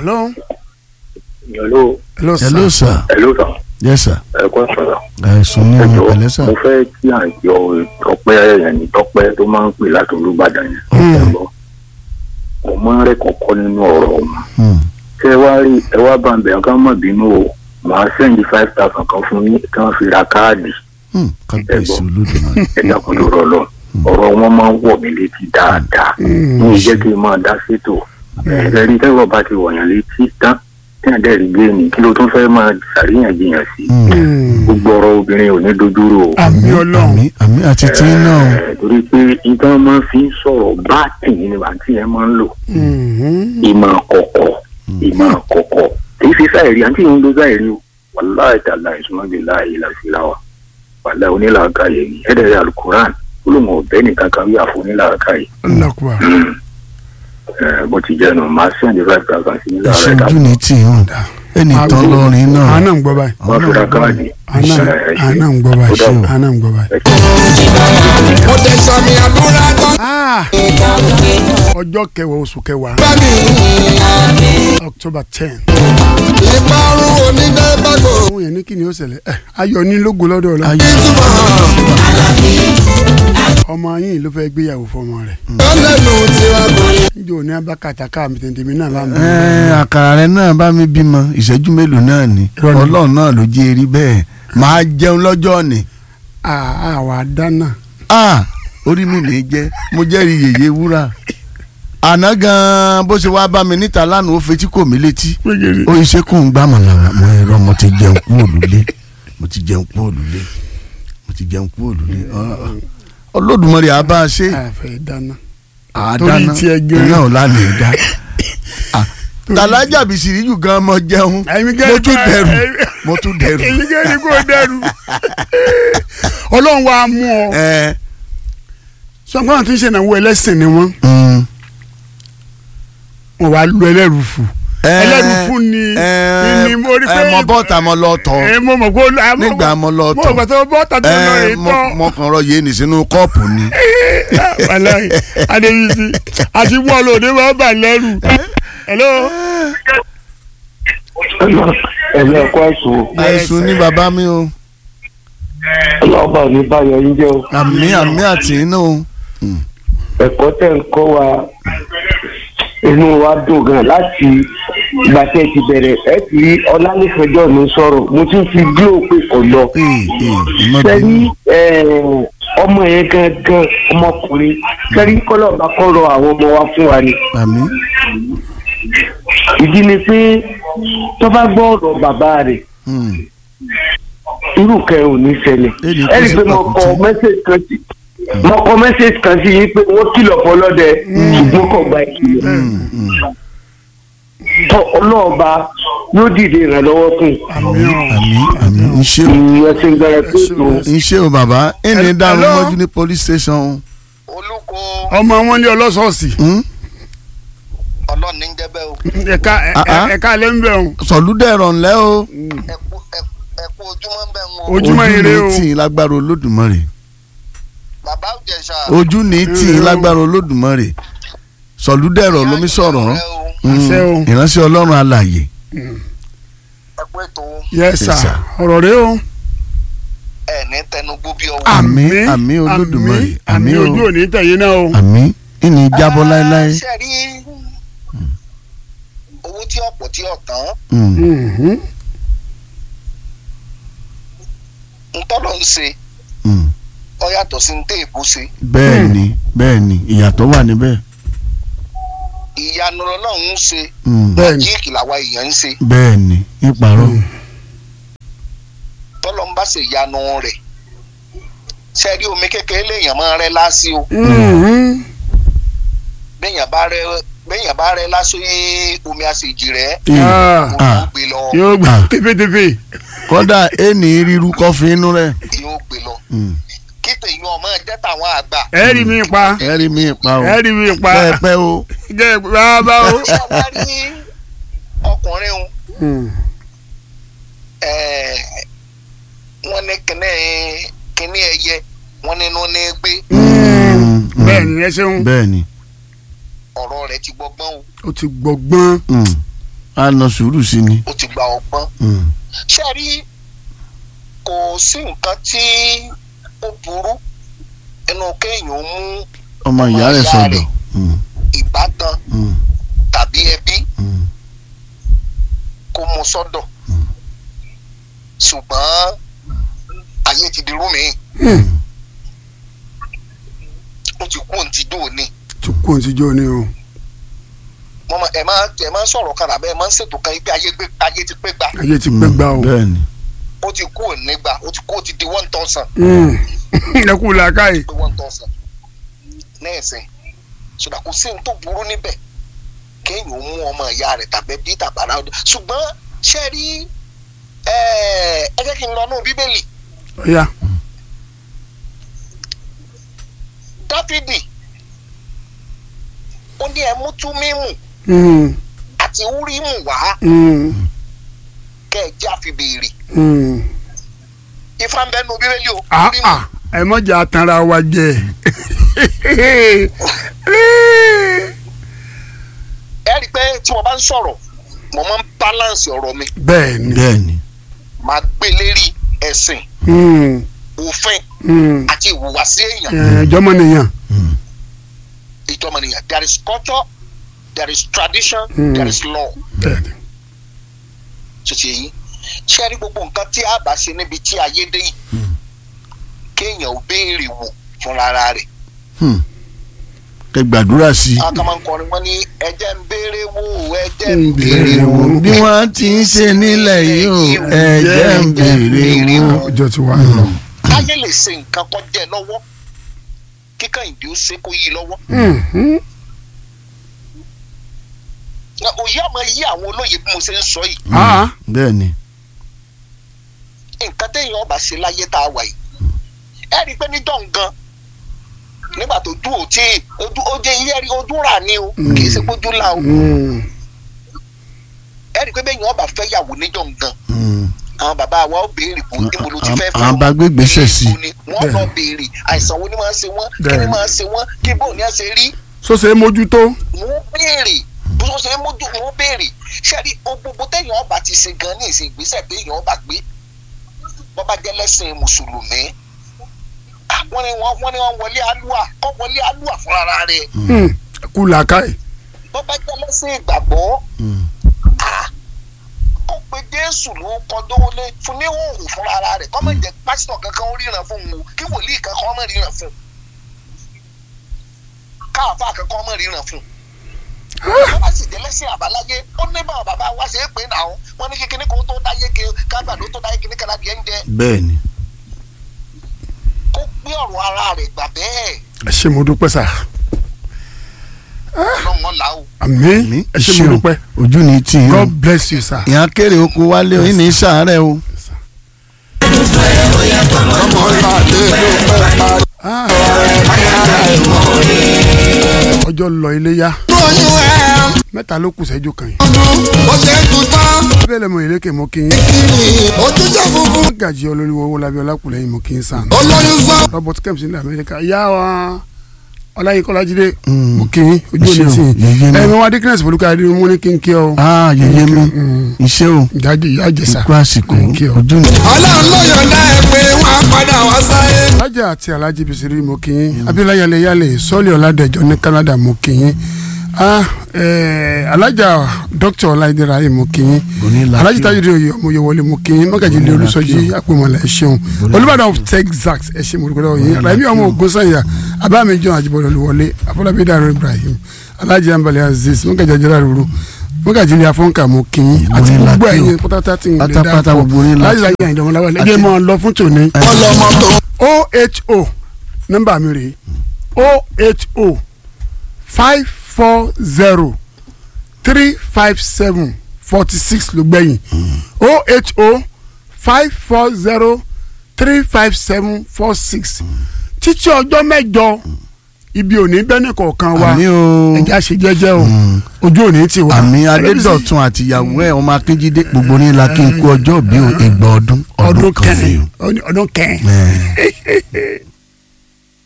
hello. hello hello sir. hello sir hello sir yes sir ẹ kọ́ sọ̀rọ̀. ẹ̀sùn ní ọ̀yàn pẹ̀lẹ́ sà mo fẹ́ kí àjọ tọpẹ́ yẹn ní tọpẹ́ tó máa ń pè láti olúbàdàn yẹn. Hmm. ẹ gbọ́ mo máa ń rẹ́ kọ̀ọ̀kọ́ nínú ọ̀rọ̀ wọn. Hmm. ṣé ẹ wá rí ẹ wá bá ń bẹ̀rẹ̀ ká má bínú o màá sẹ́ndí five thousand kan fún yín kí wọ́n fi ra káàdì Hmm. kábíyèsí Ẹ gbọ́. olódùmarè ẹ dákun tó rọ lọ. ọ̀rọ̀ wọn máa ń wọ̀ mí létí dáadáa. ní ìjẹ́ kí n máa dá sétò. ẹ̀ẹ́dẹ́rì tẹ́wọ̀ bá ti wọ̀nyàn létí tán tí àdẹ́rì gbé ni kí ló tún fẹ́ máa ṣàríyànjiyàn sí. Hmm. Hmm. gbogbo ọ̀rọ̀ obìnrin ò ní dojúrò o. àmì ọlọ́run. àmì àmì àti tí náà Ẹ, torí pé nǹkan máa fi ń sọ̀rọ̀ bá tìyín ni àǹtí yẹn máa ń lò Hmm. ìmọ̀ àkọ́kọ́ ìmọ̀ àkọ́kọ́ èyí fi sáìrí àǹtí yẹn ń lo sáìrí o wàláì tàlà ìsúnmọ́bí láàyè làṣìláwà wàláì onílàákàyè yìí ẹ̀ẹ́dẹ̀rẹ̀ alukuran olóhùn ọ̀bẹ nìkan kan wí àfọ onílàákàyè Allahu Akbar. Ẹ, bó ti jẹ́ nu màá sẹ́ndì five thousand sí nílà ẹ̀ṣẹ̀ rẹ̀ ojú ní tì í hàn ẹnì tán lọ́rin náà àná ń gbọ́ báyìí. wọ́n fi ra káàdì àná Ẹ, ẹ ṣé. àná ń gbọ́ Ó báyìí. dàbọ̀. àná ń gbọ́ báyìí. Ẹ ṣé. mo tẹ sọmi àdúrà tán Ah, ọjọ́ kẹwàá oṣù kẹwàá bá mi. october ten. ìparun onídẹ́gbàgbọ́ àwọn yẹn ní kí ni ó ṣẹlẹ̀ ẹ ayọ̀ ní lógo lọ́dọ̀ ọ̀la. ayé ìtumọ̀ ọmọ yín ló fẹ́ gbéyàwó fọmọ rẹ̀. lọ́lẹ́nu tiwa kò ní. níjó ní abákàtà káàmì tètèmí náà bá mú. ẹ àkàrà rẹ náà bá mi bímọ ìṣẹ́jú mélòó náà ni Irọ́ ni. ọlọ́run náà ló jẹ́ erí bẹ́ẹ̀ máa jẹun lọ́jọ́ ni àwa dáná. ah orí mi lè jẹ́ mo jẹ́rìí yèyé wúrà àná gan-an bó ṣe wá bá mi níta lánàá ó fetí kò mí létí gbẹgẹrẹ. ó ṣe kó ń gbá màlàwà mo ẹ̀rọ mo ti jẹun kú òlùlé mo ti jẹun kú òlùlé mo ti jẹun kú òlùlé olódùmarè á bá a ṣe àfẹ dáná. àádáná torí tiẹ̀ gan. iná ò lánàá dá tàlájà bìsìríjù gan mo jẹun Èmi mo gan- tún dẹrù èmi- mo tún dẹrù èyí kẹ́ni kò dẹrù. ọlọ́run wa mú ọ. ẹ sọ́kàn àti ṣe ìnáwó ẹlẹ́sìn ni wọ́n. mm, wọ́n wá lu ẹlẹ́rù fún. ẹ, ẹlẹ́rù fún ni ẹ, ni mo rí pé. ẹ, mo bọ́ta mo lọ tọ̀ ẹ mo mọ̀ kó. nígbà mo lọ mo tọ̀ mọ̀ tó bọ́ tàbí ọ̀nà ẹ rẹ̀ mo tán. mo kàn rọ yéènì sínú kọ́ọ̀pù ni wàláyé adébísí àti bọ́ọ̀lù òde máa ń bà lẹ́rù. hello. ẹ̀yẹ ẹ̀kọ́ ẹ̀sùn àìsùn ní bàbá mi o ọlọ́ọ̀bà ò ní báyọ̀ yín jẹ́ o àmì àmì àti iná o ẹ̀kọ́ tẹ̀ ń kọ́ wa inú wa dùn gan láti ìgbà tẹ́ ẹ ti bẹ̀rẹ̀ ẹ ti rí ọlálẹ́fẹ̀jọ́ mi sọ̀rọ̀ mo ti fi glo pé kò lọ ee ee ìmọ̀ sẹ́rí bínú ọmọ yẹn gangan ọmọkùnrin sẹ́rí kọ́lọ́ọ̀bá kọ́rọ̀ àwọn ọmọ wa fún wa ni àmì ìdí ni pé tó bá gbọ́ ọ̀rọ̀ bàbá rẹ̀ mm, irú kẹ ò ní ṣẹlẹ̀ Èdè ẹ rí i pé kò sí mo kọ pàkúté. mẹ́sẹ̀gì kan sí mo kọ mẹ́sẹ̀gì kan sí yìí pé wọ́n kìlọ̀ fọlọ́dẹ ṣùgbọ́n kò gba ìkìlọ̀ mm, mm. tọ ọlọ́ọ̀ba yóò dìde ìrànlọ́wọ́ fún àmì ọ̀. àmì àmì iṣẹ́ o ìyẹn ń gbára pé tó iṣẹ́ o bàbá ẹni Hello? dàrú mọ́jú ní police station o. olùkọ́ ọmọ wọn ní ọlọ́sọ̀ọ̀sì Hmm? ọlọ́run ní jẹ́bẹ́ o ẹ̀ka Ah, ah. ẹ̀ka alẹ́ ń bẹ̀ ọ́n sọ̀lúdẹ̀rọ̀ ńlẹ́ o ẹ̀kú ẹ̀kú ojúmọ́ ń bẹ̀ ń wo Ojúmọ́ ojú ire ní o. tì í lágbára olódùmarè bàbá òjẹ̀ṣà ojú ní tì í lágbára olódùmarè sọ̀lúdẹ̀rọ̀ lómi sọ̀rọ̀ Hmm, Àṣẹ o. ìránṣẹ́ ọlọ́run alàyè ẹ̀kú ètò yes sir Yes, sir. ọ̀rọ̀ rẹ o. ẹ̀ ní tẹnugbó bí ọwọ́ Àmín, àmín Olódùmarè, àmì àmín o. ojú òní tẹ̀yìn náà o. àmì ìní jábọ́ láéláé ṣe rí owó tí ọ̀pọ̀ tí ọ̀tán Hmm, Mhm. ntọ́lọ́ ń ṣe hmm. ọ yàtọ̀ sí ní téèbù ṣe bẹ́ẹ̀ ni bẹ́ẹ̀ ni ìyàtọ̀ wà níbẹ̀ ìyanu ọlọ́run ń ṣe Hmm, Bẹ́ẹ̀ ni. jíìkì làwa èèyàn ń ṣe bẹ́ẹ̀ ni ìparọ́ tọ́lọ́ ń bá ṣe ìyanu rẹ̀ ṣe rí omi kékeré léèyàn máa rẹ́ lásì o Mhm. béèyàn bá rẹ́ béèyàn bá rẹ́ lásì omi àṣejì rẹ̀ Ah, omi Ah. ó gbé lọ yóò gbà Ah. tẹfẹtẹfẹ. kódà ẹni ríru kọfí inú rẹ̀ yóò gbé lọ Hmm, kí tèyí ọmọ jẹ́ tàwọn àgbà ẹ rí mi pa ẹ rí mi pa o ẹ rí mi pa pẹ́ẹ́pẹ́ o jẹ bàbá o. ṣé wàá rí ọkùnrin o Hmm. ẹ̀ẹ́, wọ́n ní kíní kíní ẹyẹ wọ́n nínú ní gbé Hmm, hmm. bẹ́ẹ̀ ni ẹ ṣeun bẹ́ẹ̀ ni ọ̀rọ̀ rẹ̀ ti gbọgbọ́n o o ti gbọgbọ́n Hmm, a nà sùúrù sí ni. ó ti gba ọgbọ́n Mm. ṣe rí kò sí nǹkan tí ó burú ẹnu kéèyàn mú ọmọ ìyá rẹ̀ ìyá sọ̀dọ̀. rẹ̀. Mm. ìbátan Mm. tàbí ẹbí Mm. kó mú sọ́dọ̀ ṣùgbọ́n ayé ti di rúmi ó ti kú òǹtí dò ní tó kú òun ti jó ni o wọ́n máa ẹ̀ máa ẹ̀ máa sọ̀rọ̀ kan àbẹ́ ẹ̀ máa ń ṣètò kan pé ayé gbé ayé ti pé gbà ayé ti pẹ́ gbà o bẹ́ẹ̀ ni. ó ti kú òní gbà ó ti kú ó ti di one thousand Mm. ẹ kú làákàyè pé one thousand nẹ́ẹ̀sìn ṣùgbọ́n kò sí ohun tó burú níbẹ̀ kéèyàn mú ọmọ ìyá rẹ̀ tàbí bí tàbára ọdún ṣùgbọ́n ṣe rí ẹ ẹ jẹ́ kí n lọ nú bíbélì ọ̀ya dáfídì ó ní ẹ mú túmímù Mm. àti úrímù wá Mm. kẹ́ ẹ jẹ́ àfibèrè Mm. ifá ń bẹ́ẹ̀ nú bíbélì o ah úrímù ah ẹ mọ̀jà atanra wa jẹ ẹ rí i pé tí mo bá ń sọ̀rọ̀ mo máa ń balance ọ̀rọ̀ mi bẹ́ẹ̀ ni bẹ́ẹ̀ ni. máa gbé lérí ẹ̀sìn Mm. òfin Mm. àti ìhùwàsí èèyàn ẹ jọmọnìyàn ìjọmọnìyàn there is culture there is tradition Mm. there is law bẹ́ẹ̀ ni ṣèṣe yìí ṣé ẹ rí gbogbo nǹkan tí a bá ṣe níbi tí ayé dé yìí kéèyàn ò béèrè wò fúnra rẹ̀ Hmm. kẹ gbàdúrà sí i. àwọn kan máa ń kọrin wọn ní ẹjẹ́ ń béèrè wò ẹjẹ́ ń ń béèrè béèrè wò wò. bí wọ́n ti ń ṣe nílẹ̀ yìí o ẹ̀jẹ̀ ń béèrè wò. ọjọ́ ti wá lọ. káyé lè ṣe nǹkan kan jẹ́ lọ́wọ́ kíkà ìdí ó ṣe kó yí lọ́wọ́ Mhm. Na òye àmọ́ yí àwọn olóye bí mo ṣe ń sọ yìí Ah. bẹ́ẹ̀ ni. nǹkan téèyàn ọba ṣe láyé tá a wà yìí ẹ rí i pé níjọ́ ngan nígbà tó dùn ó tí ojú ó jẹ́ ilé rí ojú rà ní o kì í ṣe kójú là o Mm. ẹ rí i pé bẹ́ẹ̀ yẹn ọba fẹ́ yàwó níjọ́ ngan Hmm. àwọn bàbá wa ó béèrè bò níbo ló ti fẹ́ fẹ́ àwọn bá gbé gbèsè sí i. ni wọ́n lọ béèrè àìsàn wo ni máa ń ṣe wọ́n kí ni Bẹ́ẹ̀ni. máa ń ṣe wọ́n kí bóun ni a ṣe rí so ṣe é mójútó. wọ́n béèrè bó ṣe é mójú wọ́n béèrè ṣé rí o gbogbo téèyàn ọba ti ṣe gan ní ìsìn ìgbésẹ̀ téèyàn ọba gbé wọ́n bá jẹ́ lẹ́sìn mùsùlùmí ah, wọ́n ní wọ́n wọ́n ní wọ́n wọlé alúà kọ́ wọlé alúà fúnra rẹ̀ Mm. ẹ kú làákàyè. wọ́n bá jẹ́ lẹ́sìn ìgbàgbọ́ Hmm. ah, kó pe jésù ló kọ́ dówólé fún ní òòrùn fúnra rẹ̀ kọ́ mọ̀ jẹ́ pásítọ̀ kankan ó ríran fún un o kí wòlíì kankan ó mọ̀ ríran fún un káàfà kankan ó mọ̀ ríran fún un wọ́n bá sì jẹ́ lẹ́sìn àbáláyé ó ní báwọn bàbá wa ṣe é pé náà wọ́n ní kíkiní kó tó dáyé ke kágbàdo tó dáyé kíní kala díẹ̀ ń jẹ bẹ́ẹ̀ ni. kó gbé ọ̀rọ̀ ara rẹ̀ gbà bẹ́ẹ̀ ẹ ṣé mo dúpẹ́ sà. ọlọ́run là ó. àmín mi ẹ ṣé mo dúpẹ́. ojú ni tí yín o. God bless you sir. ìyá kéré oko wálé o yín ní sàárẹ̀ o. ọmọ ìpàdé ló pẹ́ parí. Ah. ọjọ́ lọ iléyá lóyún ẹ̀ mẹ́ta ló kù sẹ́jú kan yìí. ọdún ó ṣe é tún tán bẹ́ẹ̀ lẹ́mọ̀ ìlékè mọ́ kí n kiri ojúṣe funfun gàjí olórí owó lábẹ́ ọlákùlẹ́yìn mọ́ kí n sàn. olóyún sọ. Robert Kemp ní Amẹ́ríkà ìyá wa ọláyíkọ́lájídé Mm. mọ́ kí n ojú Ẹ òní ṣeun, tì yèyé í. mi. ẹ̀mí wa dikínẹ́sì polúkà adé mú ní kí n kí ọ. aa yèyé mi iṣẹ́ o ìjáde ìyá àjẹsà ikú àsìkò kí ọ. ojú ni. ọlọ́run ló yọ̀ǹda ẹ̀ pé wọ́n á padà wá sáyé. alájà àti alájì bisiri mọ́ kí n abiola yalẹ yalẹ sọ́ọ̀lì ọ̀làdẹ̀jọ ní Canada mọ́ kí n ah eh, alájà dókítà ọláìdẹ́ra yìí mọ́ kí n Bonilla alájì kí o. tájú oyè ọmọ yẹwọlé mọ́ kí n mọ́gàjì lé Bonilla olùsọjí kí o. àpòmọ̀lá ẹ̀ ṣeun olùbàdàn of Texas ẹ̀ ṣe mọ̀lùkọ́ lọ́wọ́ yìí ràmí ọmọ ogun sanya abámi john àjibọ̀dọ̀ olùwọlé afọlábí dàrú Ibrahim alájì ambali aziz mọ́gàjì àjẹrà rúru mọ́gàjì ilé afọ́nkà mọ́ kí n àti Bonilla gbogbo kí o. ẹ̀yìn pátápátá tí n lè dá Pátápátá fún gbogbo Bonilla alájì kí o. láyé àyìndọ̀mọ́láwà lẹ́jẹ̀ máa lọ fún tòní ọlọ́mọ tó oho nọ́mbà mi rèé oho five four zero three five seven forty six ló gbẹ̀yìn oho five four zero three five seven four six títí ọjọ́ mẹ́jọ ibi òní bẹ́ẹ̀ni kọ̀ọ̀kan wa àmì o ẹja ṣe jẹ́jẹ́ o ojú òní ti wà. àmì adédọ̀tun àti ìyàwó ẹ̀ ọmọ akíndídé gbogbo ní la kí n kú ọjọ́ bí o ìgbà ọdún ọdún ọdún kan ni kẹ́hìn o. ọdún kẹ́hìn. Ẹ̀.